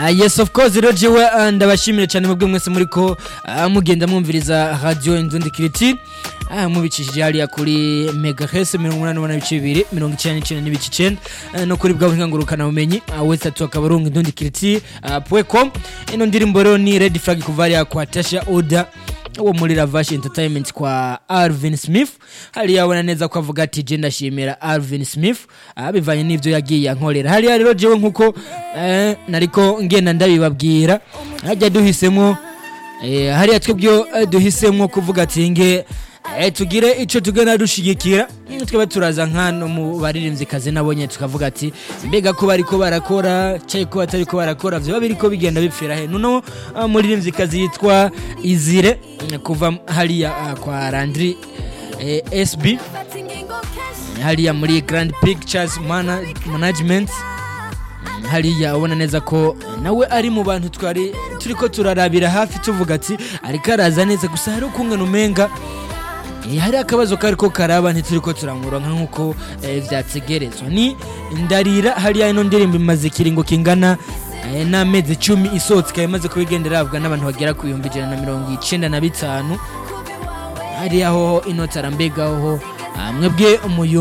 Ah, yes of course rero jewe ah, ndabashimire cyane mubwe mwese muriko ah, mugenda mwumviriza radio Indundi Kiriti ah, mubicishije hariya kuri megahertz mirongo umunani n'umunani n'ibice bibiri mirongo icyenda n'icyenda n'ibice icyenda ah, no kuri bwa buhinga ngurukana bumenyi ah, wese atu akaburungu Indundi Kiriti ah, pwecom ino ndirimbo rero ni red flag kuva hariya kwa Tasha Oda wo muri Ravash Entertainment kwa Alvin Smith hariya abona neza ko avuga ati je ndashimira Alvin Smith ah, bivanye n'ivyo yagiye ankorera hariya rero jewe nkuko eh, nariko ngenda ndabibabwira hajya duhisemo eh, hariya twebwe eh, duhisemo kuvuga ati nge eh, tugire ico tugenda dushigikira Mm, tweba turaza nkano mu baririmbyi kazi nabonye tukavuga ati mbega ko bariko barakora cyayi ko batariko barakora vyoba biriko bigenda bipfira he nuno uh, muririmbyi kazi yitwa Izire mm, kuva hariya uh, kwa Landry eh, SB hariya muri Grand Pictures Mana- Management hariya ubona neza ko nawe ari mu bantu twari turiko turarabira hafi tuvuga ati ariko araza neza gusa hari ukungana umenga Eh, hari akabazo kariko karaba ntituriko turamuronka nk'uko eh, vyategerezwa ni ndarira hariya ino ndirimbo imaze ikiringo kingana eh, n'amezi icumi isohotse ikaba imaze kuba igenda irabwa n'abantu bagera ku bihumbi ijana na mirongo icenda na bitanu hariya hoho ino tarambegaho mwebwe umuyu